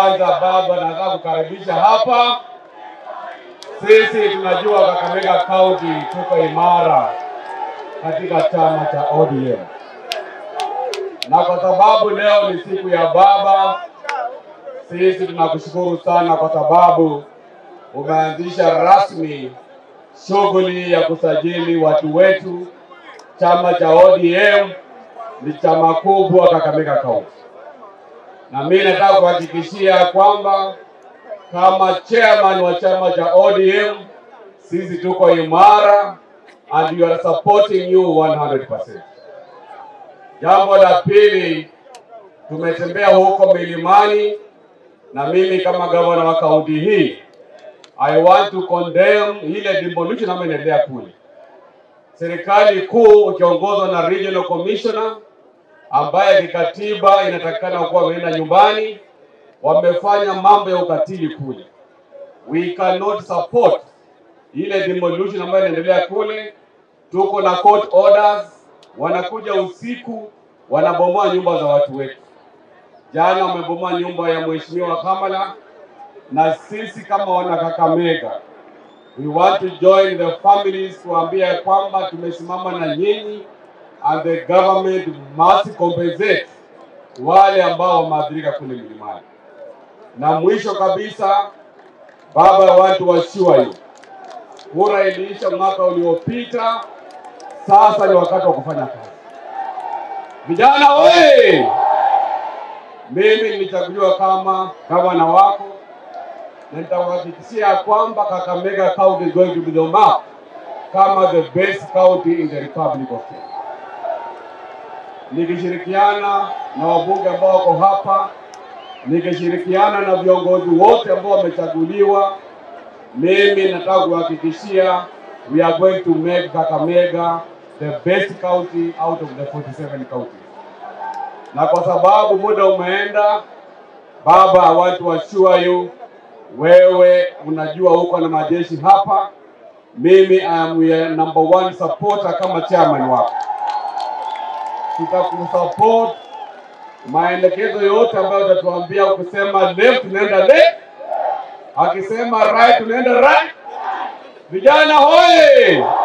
kwanza, baba, nataka kukaribisha hapa. Sisi tunajua Kakamega County tuko imara katika chama cha ODM, na kwa sababu leo ni siku ya baba, sisi tunakushukuru sana kwa sababu umeanzisha rasmi shughuli ya kusajili watu wetu. Chama cha ODM ni chama kubwa Kakamega County, na mimi nataka kuhakikishia kwamba kama chairman wa chama cha ODM sisi tuko imara and we are supporting you 100%. Jambo la pili, tumetembea huko milimani na mimi kama gavana wa kaunti hii I want to condemn ile demolition ambayo inaendelea kule. Serikali kuu ukiongozwa na regional commissioner ambaye kikatiba inatakikana kuwa wameenda nyumbani, wamefanya mambo ya ukatili kule. We cannot support ile demolition ambayo inaendelea kule. Tuko na court orders, wanakuja usiku wanabomoa nyumba za watu wetu. Jana wamebomoa nyumba ya mheshimiwa Kamala, na sisi kama wana Kakamega we want to join the families kuambia kwamba tumesimama na nyinyi and the government must compensate wale ambao wameathirika kule milimani. Na mwisho kabisa, baba, I want to assure you, kura iliisha mwaka uliopita, sasa ni wakati wa kufanya kazi. Vijana oye! Mimi nilichaguliwa kama gavana wako na nitawahakikishia kwamba Kakamega County is going to be the mark kama the best county in the Republic of Kenya. Nikishirikiana na wabunge ambao wako hapa, nikishirikiana na viongozi wote ambao wamechaguliwa, mimi nataka kuhakikishia we are going to make Kakamega the best county out of the 47 counties. Na kwa sababu muda umeenda, baba, I want to assure you wewe unajua huko na majeshi hapa, mimi I am your number one supporter kama chairman wako. Tutakusupport maelekezo yote ambayo utatuambia. Ukisema left tunaenda left, akisema right tunaenda right. Vijana hoye!